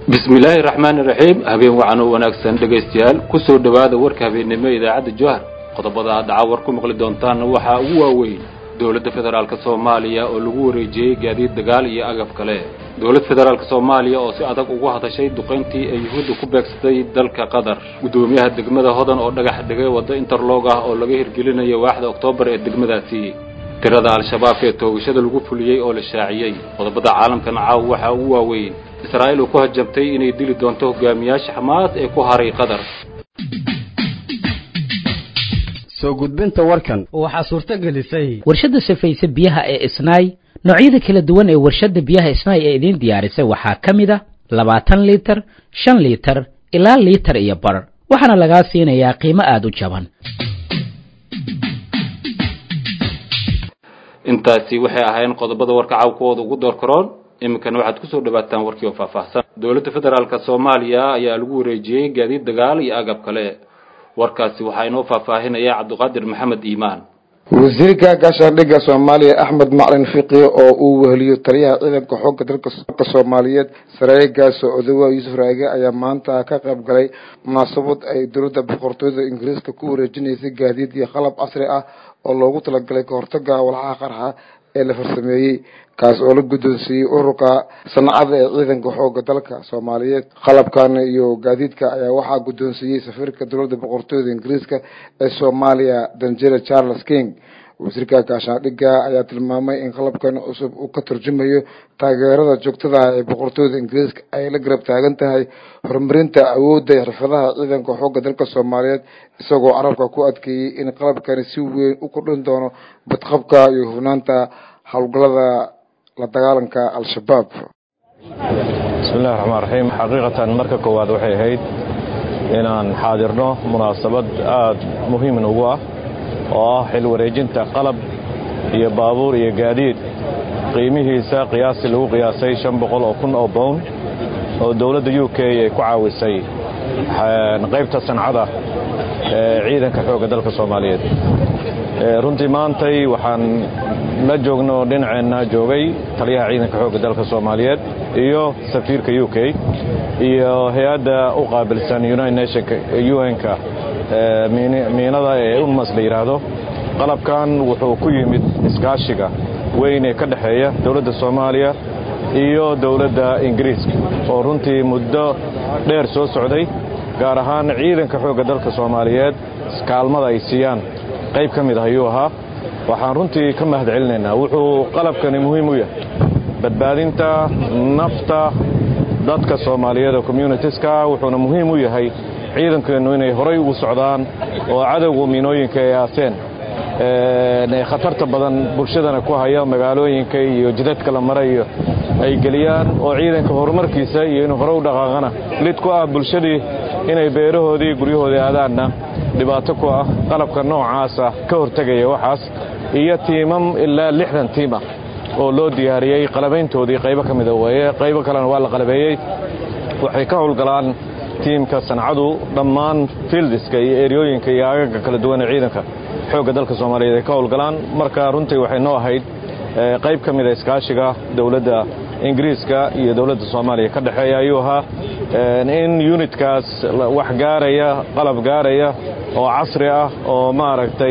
bismillaahi raxmaani raxiim habeen wacan oo wanaagsan dhegaystayaal ku soo dhowaada warka habeennimo idaacadda jowhar qodobada aad dhaca war ku maqli doontaanna waxaa ugu waaweyn dowladda federaalk soomaaliya oo lagu wareejiyey gaadiid dagaal iyo agab kale dowlad federaalk soomaaliya oo si adag ugu hadashay duqayntii ay yuhuudda ku beegsatay dalka qatar guddoomiyaha degmada hodan oo dhagax dhigay waddo interlog ah oo laga hirgelinayo waaxda oktoobar ee degmadaasi tirada al-shabaab ee toogashada lagu fuliyey oo la shaaciyey qodobada caalamkana caaw waxaa ugu waaweyn israa'iil oo ku hajabtay inay dili doonto hogaamiyaasha xamaas ee ku haray qatar soo gudbinta warkan waxaa suurto gelisay warshadda safayse biyaha ee isnaay noocyada kala duwan ee warshadda biyaha isnaay ee idiin diyaarisay waxaa ka mid a labaatan liitar shan liitar ilaa liitar iyo bar waxaana lagaa siinayaa qiimo aada u jaban intaasi waxay ahayn qodobada warka cawkooda ugu door karoon iminkana waxaad kusoo dhawaataan warkii oo faahfaahsan dowladda federaalk soomaaliya ayaa lagu wareejiyey gaadiid dagaal iyo agab kale warkaasi waxaa inoo faahfaahinaya cabdiqaadir maxamed iimaan wasiirka gaashaandhigga soomaaliya axmed maclin fiqi oo uu weheliyo taliyaha ciidanka xoogga dalka soomaaliyeed sareegaas odawa yuusuf raage ayaa maanta ka qayb galay munaasabad ay dowladda boqortooyada ingiriiska ku wareejinaysay gaadiid iyo qalab casri ah oo loogu talagalay kahortaga walxaha qarxa ee la farsameeyey kaas oo la guddoonsiiyey ururka sanacada ee ciidanka xooga dalka soomaaliyeed qalabkan iyo gaadiidka ayaa waxaa guddoonsiiyey safiirka dowladda boqortooyada ingiriiska ee soomaaliya danjere charles king wasiirka gaashaandhigga ayaa tilmaamay in qalabkan cusub uu ka turjumayo taageerada joogtada ee boqortooyada ingiriiska ay la garab taagan tahay horumarinta awoodda iyo xirfadaha ciidanka xoogga dalka soomaaliyeed isagoo carabka ku adkeeyey in qalabkani si weyn u kordhin doono badqabka iyo hufnaanta howlgallada la dagaalanka al-shabaab bismillahi raxmaan raxiim xaqiiqatan marka koowaad waxay ahayd inaan xaadirno munaasabad aada muhiim ugu ah oo ah xil wareejinta qalab iyo baabuur iyo gaadiid qiimihiisa qiyaastii lagu qiyaasay shan boqol oo kun oo bown oo dowladda u k ay ku caawisay qaybta sancada ee ciidanka xoogga dalka soomaaliyeed runtii maantay waxaan la joogno dhinaceenna joogay taliyaha ciidanka xoogga dalka soomaaliyeed iyo safiirka u k iyo hay-adda u qaabilsan united nationka un-ka miinada ee unmas la yidhaahdo qalabkan wuxuu ku yimid iskaashiga weyn ee ka dhexeeya dowladda soomaaliya iyo dowladda ingiriiska oo runtii muddo dheer soo socday gaar ahaan ciidanka xoogga dalka soomaaliyeed kaalmada ay siiyaan qayb ka mid ah ayuu ahaa waxaan runtii ka mahad celinaynaa wuxuu qalabkani muhiim u yahay badbaadinta nafta dadka soomaaliyeed oo communitiska wuxuuna muhiim u yahay ciidankeennu inay horay ugu socdaan oo cadowga miinooyinka ay aaseen ee khatarta badan bulshadana ku haya magaalooyinka iyo jidadka la marayo ay geliyaan oo ciidanka horumarkiisa iyo inuu hore u dhaqaaqana lid ku ah bulshadii inay beerahoodii guryahoodii aadaanna dhibaato ku ah qalabka noocaasa ka hortegaya waxaas iyo tiimam ilaa lixdan tiim ah oo loo diyaariyey qalabayntoodii qaybo ka mida weeye qaybo kalena waa la qalabeeyey waxay ka howlgalaan tiimka sancadu dhammaan fieldiska iyo eryooyinka iyo agaga kala duwan ee ciidanka xoogga dalka soomaaliyeed ay ka howlgalaan marka runtii waxay noo ahayd qayb ka mida iskaashiga dowladda ingiriiska iyo dowladda soomaaliya ka dhexeeya ayuu ahaa in unitkaas wax gaaraya qalab gaaraya oo casri ah oo maaragtay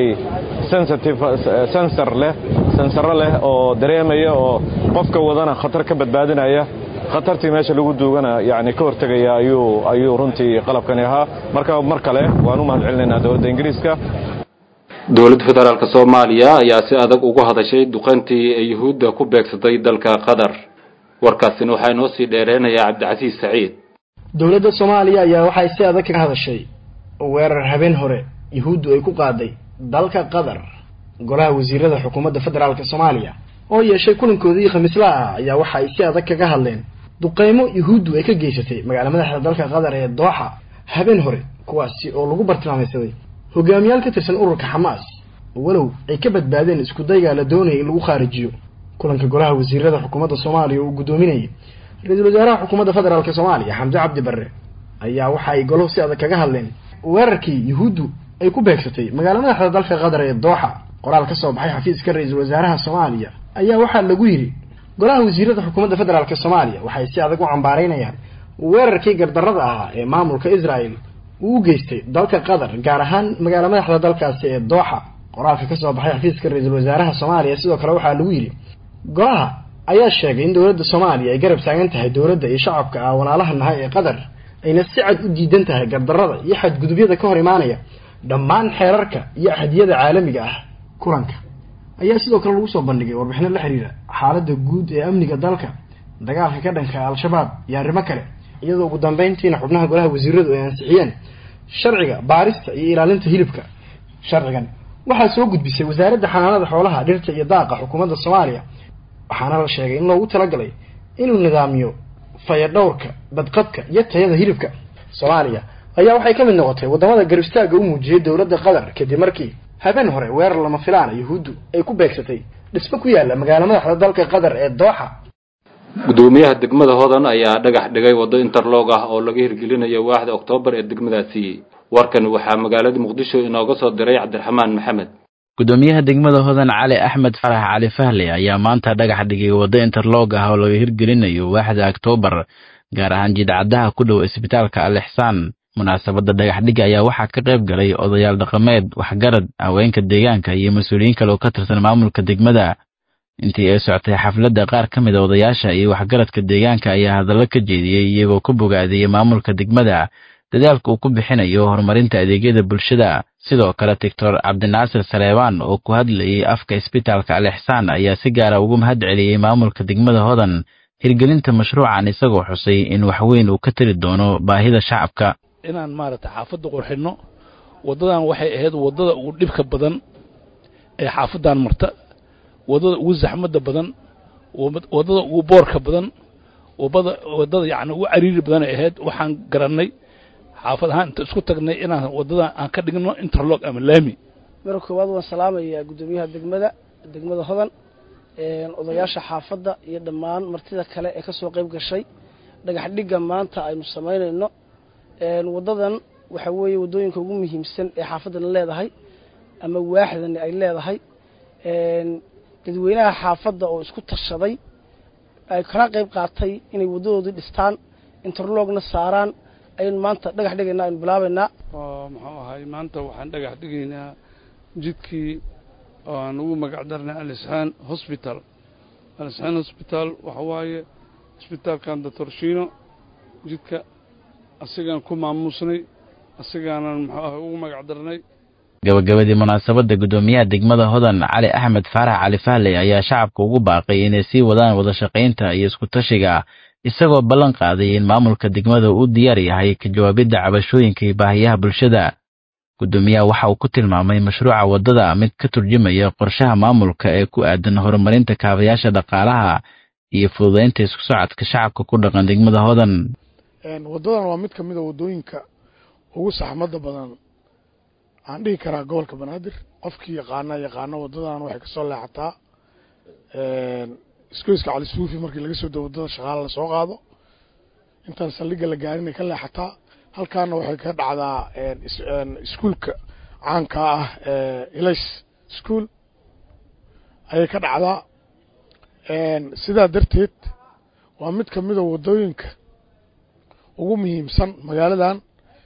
sensor leh sensaro leh oo dareemaya oo qofka wadana khatar ka badbaadinaya khatartii meesha lagu duugana yani ka hortegaya ayuu ayuu runtii qalabkani ahaa marka mar kale waan u mahad celinaynaa dowladda ingiriiska dowladda federaalk soomaaliya ayaa si adag ugu hadashay duqayntii ay yuhuudda ku beegsatay dalka qatar warkaasina waxaa inoo sii dheereynayaa cabdicasiis saciid dowladda soomaaliya ayaa waxay si adag kaga hadashay weerar habeen hore yuhuuddu ay ku qaaday dalka qatar golaha wasiirada xukuumadda federaalk soomaaliya oo yeeshay kulankoodii khamiislaha ah ayaa waxa ay si adag kaga hadleen duqeymo yuhuuddu ay ka geysatay magaala madaxda dalka qatar ee dooxa habeen hore kuwaasi oo lagu bartilmaamaysaday hogaamiyaal ka tirsan ururka xamaas walow ay ka badbaadeen isku daygaa la doonayay in lagu khaarijiyo kulanka golaha wasiirada xukuumadda soomaaliya uu guddoominayay ra-iisul wasaaraha xukuumadda federaalk soomaaliya xamse cabdi barre ayaa waxa ay golahu si adag kaga hadleen weerarkii yuhuuddu ay ku beegsatay magaala madaxda dalka qatar ee dooxa qoraal ka soo baxay xafiiska ra-iisul wasaaraha soomaaliya ayaa waxaa lagu yidhi golaha wasiirada xukuumadda federaalk soomaaliya waxay si adag u cambaaraynayaan weerarkii gardarrada ahaa ee maamulka israel uu u geystay dalka qatar gaar ahaan magaala madaxda dalkaasi ee dooxa qoraalka kasoo baxay xafiiska ra-iisul wasaaraha soomaaliya sidoo kale waxaa lagu yidhi golaha ayaa sheegay in dowladda soomaaliya ay garab taagan tahay dowladda iyo shacabka ah walaalaha nahay ee qatar ayna si cad u diidan tahay gardarrada iyo xadgudubyada ka hor imaanaya dhammaan xeerarka iyo axadiyada caalamiga ah kulanka ayaa sidoo kale lagu soo bandhigay warbixino la xiriira xaaladda guud ee amniga dalka dagaalka ka dhanka al-shabaab iyo arrimo kale iyadoo ugu dambeyntiina xubnaha golaha wasiiradu ay ansixiyeen sharciga baarista iyo ilaalinta hilibka sharcigan waxaa soo gudbisay wasaaradda xanaanada xoolaha dhirta iyo daaqa xukuumadda soomaaliya waxaana la sheegay in loogu talagalay inuu nidaamiyo fayadhowrka badqabka iyo tayada hilibka soomaaliya ayaa waxay ka mid noqotay waddamada garistaaga u muujiyay dowladda qatar kadib markii habeen hore weerar lama filaana yuhuuddu ay ku beegsatay dhismo ku yaalla magaala madaxda dalka qatar ee dooxa gudoomiyaha degmada hodan ayaa dhagax dhigay waddo interlog ah oo laga hirgelinayo waaxda oktoobar ee degmadaasi warkan waxaa magaalada muqdisho inooga soo diray cabdiraxmaan maxamed gudoomiyaha degmada hodan cali axmed farax cali fahle ayaa maanta dhagax dhigay waddo interlog ah oo laga hirgelinayo waaxda oktoobar gaar ahaan jidcadaha ku dhow isbitaalka al ixsaan munaasabadda dhagaxdhigga ayaa waxaa ka qayb galay odayaal dhaqameed waxgarad haweenka deegaanka iyo mas-uuliyiin kale oo ka tirsan maamulka degmada intii ay socotay xafladda qaar ka mid a odayaasha iyo waxgaradka deegaanka ayaa hadallo ka jeediyey iyagoo ku bogaadiyey maamulka degmada dadaalka uu ku bixinayo horumarinta adeegyada bulshada sidoo kale doctor cabdinaasir saleebaan oo ku hadlayay afka isbitaalka al ixsaan ayaa si gaara ugu mahad celiyey maamulka degmada hodan hirgelinta mashruucan isagoo xusay in waxweyn uu ka tari doono baahida shacabka inaan maaragtay xaafadda qurxinno waddadan waxay ahayd waddada ugu dhibka badan ee xaafaddan marta waddada ugu zaxmadda badan waddada ugu boorka badan waddada waddada yacni ugu cariiri badan ay ahayd waxaan garannay xaafad ahaan inta isku tagnay inaan waddadan aan ka dhigno interlog ama laami marka koowaad waan salaamayaa guddoomiyaha degmada degmada hodan odayaasha xaafadda iyo dhammaan martida kale ee ka soo qayb gashay dhagax dhigga maanta aynu samaynayno waddadan waxa weeye waddooyinka ugu muhiimsan ee xaafaddana leedahay ama waaxdani ay leedahay dadweynaha xaafadda oo isku tashaday ay kana qayb qaatay inay waddadoodii dhistaan interlogna saaraan ayaynu maanta dhagax dhigaynaa aynu bilaabaynaa muxuu ahay maanta waxaan dhagax dhigaynaa jidkii oo aan ugu magac darnay alisxaan hosbital alisxaan hosbital waxa waaye isbitaalkan doctorshino jidka asigaan ku maamuusnay asigaanan muxuu ahay ugu magac darnay gabagabadii munaasabadda guddoomiyaha degmada hodan cali axmed faarax cali fahley ayaa shacabka ugu baaqay inay sii wadaan wadashaqaynta iyo isku-tashiga isagoo ballan qaaday in maamulka degmada uu diyaar yahay ka jawaabidda cabashooyinka iyo baahiyaha bulshada guddoomiyaha waxa uu ku tilmaamay mashruuca waddada mid ka turjumaya qorshaha maamulka ee ku aadan horumarinta kaabayaasha dhaqaalaha iyo fududaynta isku socodka shacabka ku dhaqan degmada hodan waddadan waa mid ka mid a waddooyinka ugu saxmadda badan waxaan dhihi karaa gobolka banaadir qofkii yaqaana yaqaano waddadan waxay kasoo leexataa iskoyska cali suufi markii laga soo dao waddada shaqaala lasoo qaado intaan saldhigga la gaarinay ka leexataa halkaana waxay ka dhacdaa iskuolka caanka ah ilays school ayay ka dhacdaa sidaa darteed waa mid ka mid a waddooyinka ugu muhiimsan magaaladan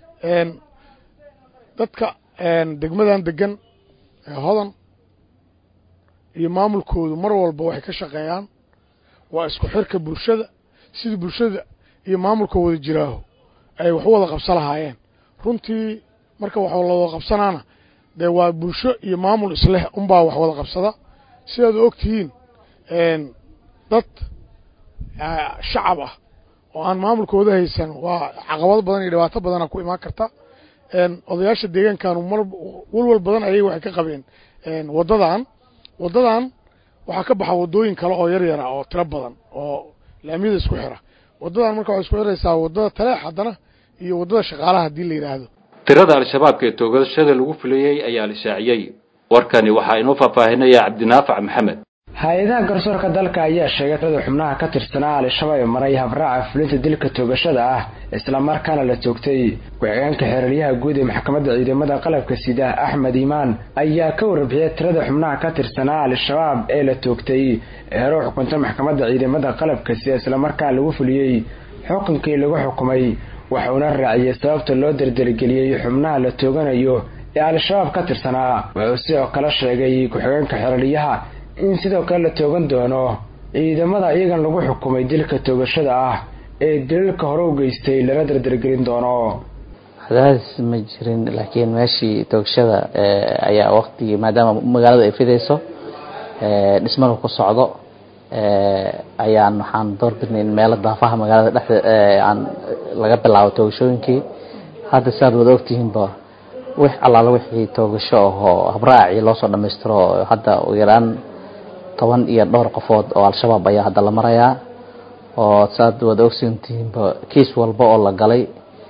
dadka degmadan degan ee hodan iyo maamulkoodu mar walba waxay ka shaqeeyaan waa isku xirka bulshada sidii bulshada iyo maamulka wada jiraaho ay wax u wada qabsan lahaayeen runtii marka wax la wada qabsanaana dee waa bulsho iyo maamul isleh unbaa wax wada qabsada sidaad og tihiin dad shacab ah oo aan maamulkooda haysan waa caqabado badan iyo dhibaato badana ku imaan karta odayaasha deegaankanu mar walwal badan ayay waxay ka qabeen waddadan waddadan waxaa ka baxa waddooyin kale oo yar yara oo tiro badan oo laamiyada isku xira waddadan marka waxay isku xiraysaa waddada taleex haddana iyo waddada shaqaalaha haddii la yidhaahdo tirada al-shabaabka ee toogashada lagu filayey ayaa la shaaciyey warkani waxaa inoo faahfaahinaya cabdinaafac maxamed hay-adaha garsoorka dalka ayaa sheegay tirada xubnaha ka tirsanaa al-shabaab ee maray habraaca fulinta dilka toogashada ah islamarkaana la toogtay ku-xigeenka xeeraryaha guud ee maxkamadda ciidamada qalabka sida axmed iimaan ayaa ka warbixiyay tirada xubnaha ka tirsanaa al-shabaab ee la toogtay ee hore u xukuntay maxkamadda ciidamada qalabka sida islamarkaana lagu fuliyey xukunkii lagu xukumay wuxuuna raaciyey sababta loo dardargeliyey xubnaha la tooganayo ee al-shabaab ka tirsanaa wuxuu sidoo kale sheegay ku-xigeenka xeraliyaha in sidoo kale la toogan doono ciidamada iyagan lagu xukumay dilka toogashada ah ee daliilka hore u geystay lala dardargelin doono cadaadis ma jirin laakiin meeshii toogashada ayaa waqtigii maadaama magaalada ay fidayso dhismada ku socdo ayaan waxaan doorbidnay in meelo daafaha magaalada dhexde aan laga bilaabo toogashooyinkii hadda siaad wada ogtihiinba wix allaala wixii toogasho ahoo habraacii loosoo dhamaystiro hadda ugu yaraan toban iyo dhowr qofood oo al-shabaab ayaa hadda la marayaa oo saad wada ogsantihiinba kiis walba oo la galay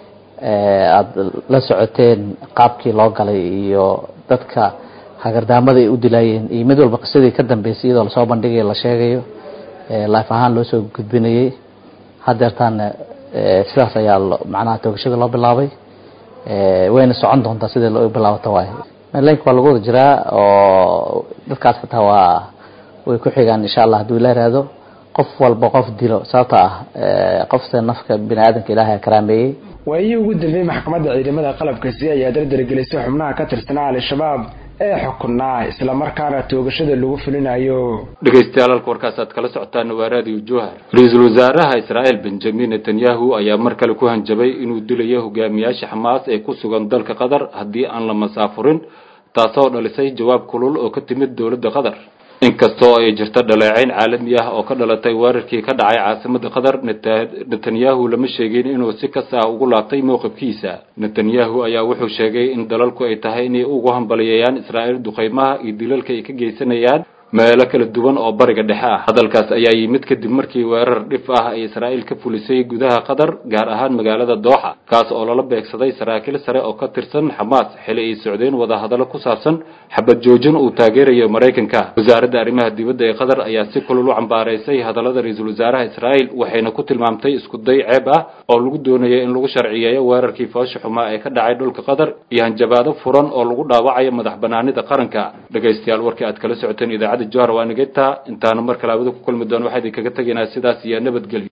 aada la socoteen qaabkii loo galay iyo dadka hagardaamada ay u dilaayeen iyo mid walba qisadii ka dambeysay iyadoo lasoo bandhigayo la sheegayo life ahaan loo soo gudbinayay hadeertaana sidaas ayaa macnaha toogashada loo bilaabay wayna socon doontaa sidii loo bilaabato waay malenka waa lagu wada jiraa oo dadkaas xitaa waa way ku xigaan insha allah hadduu ila iraado qof walba qof dilo sababta ah qofse nafka bini aadamka ilaahay karaameeyey waayihii ugu dambeeyey maxkamadda ciidamada qalabkasi ayaa dardargelisay xubnaha ka tirsanaa al-shabaab ee xukunaa islamarkaana toogashada lagu fulinayo dhegaystayaal halka warkaas aad kala socotaan waa raadiyo jowhar ra-iisul wasaaraha israa'iil benjamin netanyahu ayaa mar kale ku hanjabay inuu dilayo hogaamiyaasha xamaas ee ku sugan dalka qatar haddii aan la masaafurin taasoo dhalisay jawaab kulul oo ka timid dowladda qatar inkastoo ay jirto dhaleecayn caalami ah oo ka dhalatay weerarkii ka dhacay caasimada qatar netanyahu lama sheegin inuu si kas ah ugu laabtay mowqifkiisa netanyahu ayaa wuxuu sheegay in dalalku ay tahay inay ugu hambaliyayaan israa'iil duqaymaha iyo dilalka ay ka geysanayaan meelo kala duwan oo bariga dhexe ah hadalkaas ayaa yimid kadib markii weerar dhif ah ay israa'iil ka fulisay gudaha qatar gaar ahaan magaalada dooxa kaas oo lala beegsaday saraakiil sare oo ka tirsan xamaas xili ay socdeen wadahadallo ku saabsan xabad joojin uu taageerayo maraykanka wasaaradda arrimaha dibadda ee qatar ayaa si kulul u cambaaraysay hadallada ra-iisul wasaaraha israa'iil waxayna ku tilmaamtay isku day ceeb ah oo lagu doonayay in lagu sharciyeeyo weerarkii foosha xumaa ee ka dhacay dhulka qatar iyo hanjabaado furan oo lagu dhaawacayo madax banaanida qaranka dhegaystayaal warkii aad kala socoteen idaacadda johar waa nigeta intaanu mar kale abada ku kulmi doono waxaa idinkaga tegaynaa sidaas iyo nabadgelyo